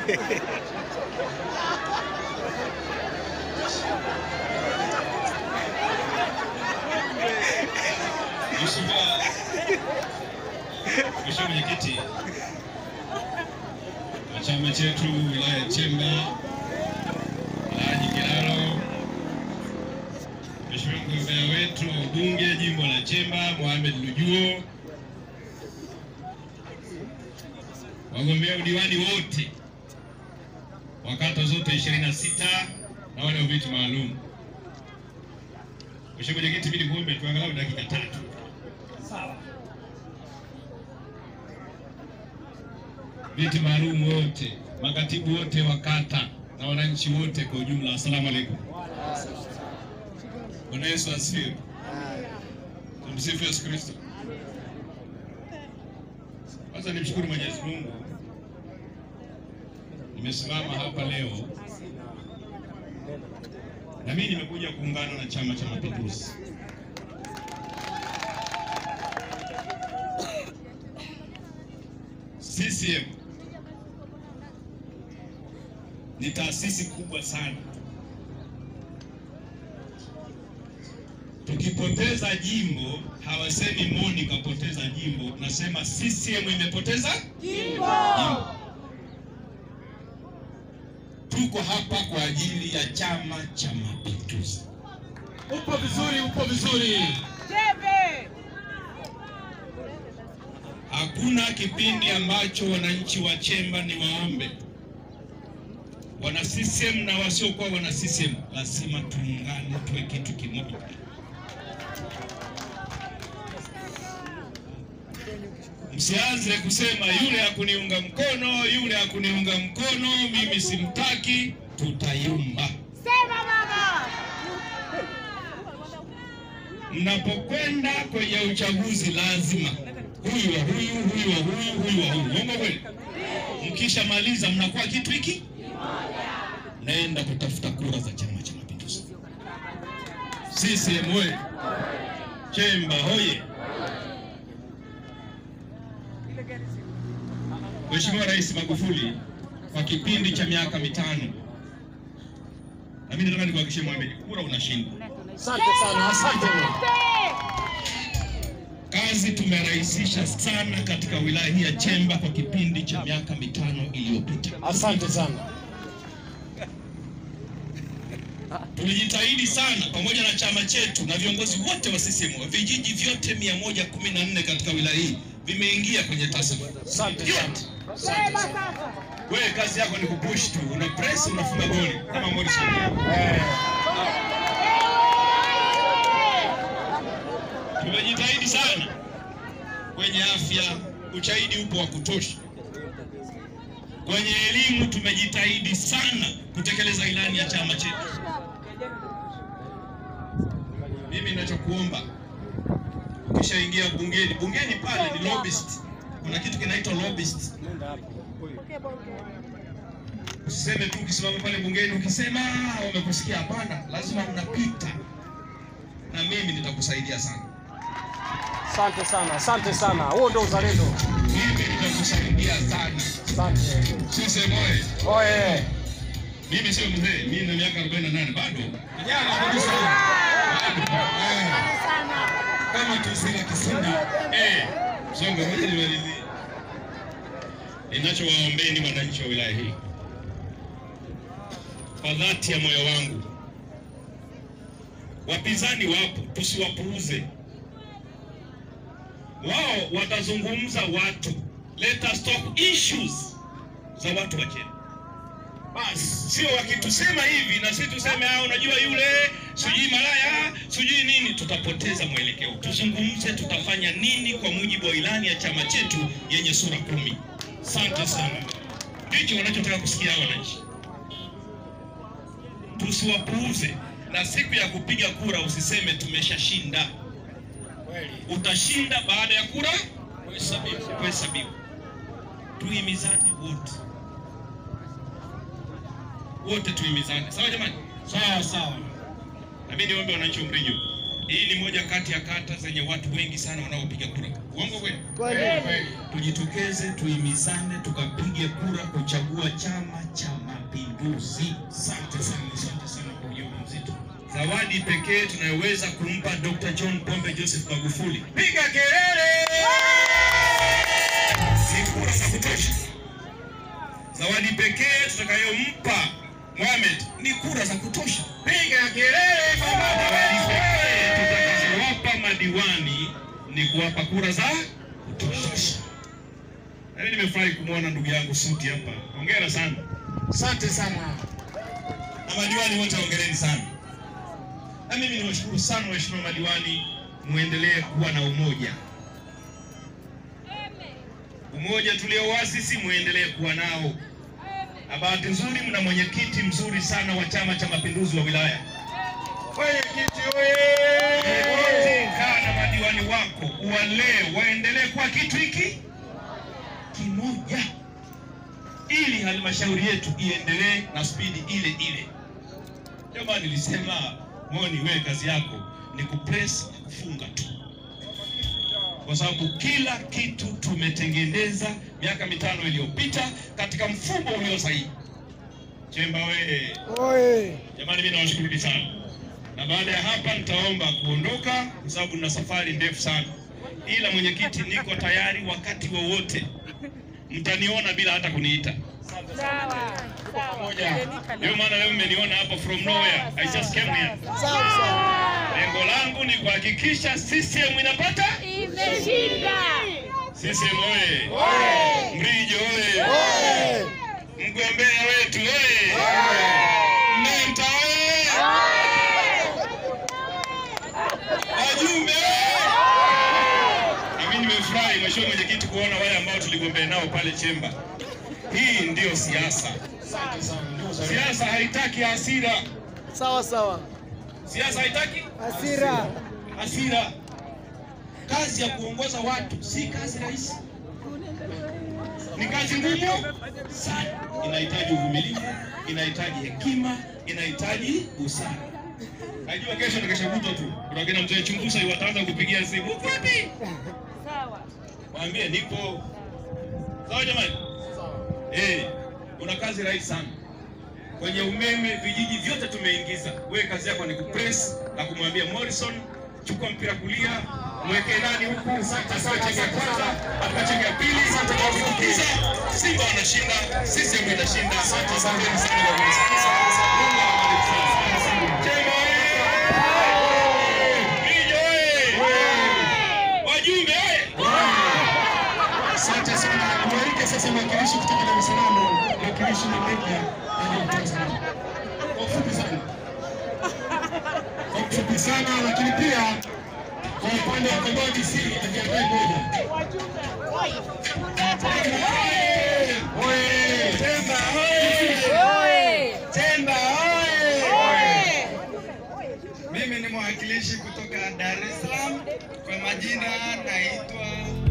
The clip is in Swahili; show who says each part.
Speaker 1: Mheshimiwa Mheshimiwa Mwenyekiti wa chama chetu wilaya ya Chemba, Alhaji Kilalo, Mheshimiwa mgombea wetu wa ubunge jimbo la Chemba Mohamed Lujuo, wagombea udiwani wote wa kata zote 26 na wale wa viti maalum. Mheshimiwa Mwenyekiti, mimi nikuombe tu angalau dakika tatu. Viti maalum wote, makatibu wote wa kata na wananchi wote kwa ujumla, asalamu alaykum. Bwana Yesu asifiwe. Tumsifu Yesu Kristo. Kwanza nimshukuru Mwenyezi Mungu, nimesimama hapa leo na mimi nimekuja kuungana na Chama cha Mapinduzi. CCM ni taasisi kubwa sana. Tukipoteza jimbo hawasemi Moni kapoteza jimbo, nasema CCM imepoteza jimbo. Tuko hapa kwa ajili ya Chama cha Mapinduzi.
Speaker 2: Upo vizuri, upo vizuri.
Speaker 1: Hakuna kipindi ambacho wananchi wa Chemba ni waombe wana CCM na wasiokuwa wana CCM, lazima tuungane, tuwe kitu kimoja. Msianze kusema yule hakuniunga mkono, yule hakuniunga mkono, mimi simtaki. Tutayumba.
Speaker 3: Sema mama.
Speaker 1: Mnapokwenda kwenye uchaguzi, lazima huyu wa huyu, huyu wa huyu, huyu wa huyu. Uongo kweli? Mkishamaliza mnakuwa kitu hiki, naenda kutafuta kura za Chama cha Mapinduzi. CCM oye! Chemba hoye! Mheshimiwa Rais Magufuli kwa kipindi cha miaka mitano, na mimi nataka nikuhakikishie Mohamed, kura unashinda.
Speaker 2: Asante sana, asante.
Speaker 1: Kazi tumerahisisha sana katika wilaya hii ya Chemba kwa kipindi cha miaka mitano iliyopita.
Speaker 2: Asante sana.
Speaker 1: Tulijitahidi sana pamoja na chama chetu na viongozi wote wa CCM. Vijiji vyote 114 katika wilaya hii vimeingia kwenye TASAF.
Speaker 2: Asante sana.
Speaker 1: Yote.
Speaker 3: Sema sasa.
Speaker 1: Wewe kazi yako ni kupush tu, una press, unafunga goli kama Morrison.
Speaker 2: Eh,
Speaker 1: Tumejitahidi sana kwenye afya, ushahidi upo wa kutosha. Kwenye elimu tumejitahidi sana kutekeleza ilani ya chama chetu. Mimi ninachokuomba ukishaingia bungeni, bungeni pale ni lobbyist, kuna kitu kinaitwa lobbyist. Usiseme tu ukisimama pale bungeni ukisema "Ah, wamekusikia. Hapana, lazima unapita, na mimi nitakusaidia sana.
Speaker 2: Asante sana, asante sana. Huo ndio uzalendo.
Speaker 1: Mimi nitakusaidia sana.
Speaker 2: Asante.
Speaker 1: Sisi moye,
Speaker 2: Oye.
Speaker 1: mimi sio mzee, mimi na miaka 48 bado kijana kabisa. Eh,
Speaker 3: Sana.
Speaker 1: Kama tusila kisunda eh, songa moja nimalizie. Ninachowaombeni wananchi wa wilaya hii kwa dhati ya moyo wangu, wapinzani wapo, tusiwapuuze. Wao watazungumza watu, let us talk issues za watu wa Chemba. Basi sio wakitusema hivi na sisi tuseme ah, unajua yule sijui malaya sijui nini, tutapoteza mwelekeo. Tuzungumze tutafanya nini kwa mujibu wa ilani ya chama chetu yenye sura kumi. Asante sana, ndicho wanachotaka kusikia hao wananchi. Tusiwapuuze, na siku ya kupiga kura usiseme tumeshashinda. Utashinda baada ya kura kuhesabiwa. Kuhesabiwa. Tuhimizane wote wote tuhimizane, sawa jamani? Sawa sawa. Na mimi niombe wananchi wa Mrinyo, hii ni moja kati ya kata zenye watu wengi sana wanaopiga kura. Uongo kweli?
Speaker 2: Kweli.
Speaker 1: tujitokeze, tuimizane, tukapige kura kuchagua Chama cha Mapinduzi. Asante sana, asante sana kwa ujumbe mzito. Zawadi pekee tunayoweza kumpa Dr. John Pombe Joseph Magufuli, piga kelele! Si kura za kutosha. Zawadi pekee tutakayompa Mohamed ni kura za kutosha. Piga kelele baba! Zawadi pekee tutakazowapa madiwani ni kuwapa kura za kutosha. Na mimi nimefurahi kumwona ndugu yangu Suti hapa. Hongera sana.
Speaker 2: Asante sana.
Speaker 1: Na madiwani wote hongereni sana. Na mimi niwashukuru sana waheshimiwa madiwani, muendelee kuwa na umoja. Umoja tulioasisi muendelee kuwa nao. Na bahati nzuri mna mwenyekiti mzuri sana wa Chama cha Mapinduzi wa wilaya. Mwenyekiti wewe, kaa na madiwani wako, uwalee, waendelee kuwa kitu hiki kimoja, ili halmashauri yetu iendelee na spidi ile ile. Ndio maana nilisema Moni, wewe kazi yako ni kupress na kufunga tu, kwa sababu kila kitu tumetengeneza miaka mitano iliyopita katika mfumo ulio sahihi. Chemba wewe
Speaker 2: Oye.
Speaker 1: Jamani, mimi nawashukuru sana, na baada ya hapa nitaomba kuondoka kwa sababu nina safari ndefu sana, ila mwenyekiti, niko tayari wakati wowote, mtaniona bila hata kuniita.
Speaker 3: Sawa.
Speaker 1: Moja, ndio maana leo mmeniona hapa from nowhere, I just came here.
Speaker 2: Sawa sawa.
Speaker 1: Lengo langu ni kuhakikisha CCM inapata
Speaker 3: Imeshinda.
Speaker 1: CCM oye! Mrijo oye!
Speaker 2: Oye.
Speaker 1: Mgombea wetu oye! Menta oye! Wajumbe oye! Na mimi nimefurahi mheshimiwa mwenyekiti kuona wale ambao tuligombea nao pale Chemba. Hii ndiyo siasa.
Speaker 2: Asante sana. Ndio sawa.
Speaker 1: Siasa haitaki hasira.
Speaker 2: Sawa sawa.
Speaker 1: Siasa haitaki
Speaker 2: Hasira.
Speaker 1: hasira. Kazi ya kuongoza watu si kazi rahisi, ni kazi ngumu sana. Inahitaji uvumilivu, inahitaji hekima, inahitaji busara. Najua kesho na kesho kutwa tu kuna kina mzee Chungusa wataanza kupigia simu, uko wapi?
Speaker 3: Sawa.
Speaker 1: Waambie nipo. Sawa jamani? Eh, kuna kazi rahisi sana kwenye umeme, vijiji vyote tumeingiza. Wewe kazi yako ni kupress na kumwambia Morrison, chukua mpira kulia, mweke nani huku, asiwe chenge ya kwanza, atakuwa chenge ya pili, atakufukiza. Simba wanashinda, CCM inashinda. Asante sana sana kwa kunisikiza. Mungu awabariki sana. Chema oye! Mrijo oye! Wajumbe oye!
Speaker 2: Asante sana. Mwarike sasa mwakilishi kutoka Dar es Salaam. Mwakilishi ni media na Dar es Salaam. Kwa ufupi sana. Kwa ufupi sana lakini pia kwa upande wa Kondoa DC akiandaa moja. Oye!
Speaker 1: Chemba oye! Chemba oye!
Speaker 4: Mimi ni mwakilishi kutoka Dar es Salaam. Kwa majina naitwa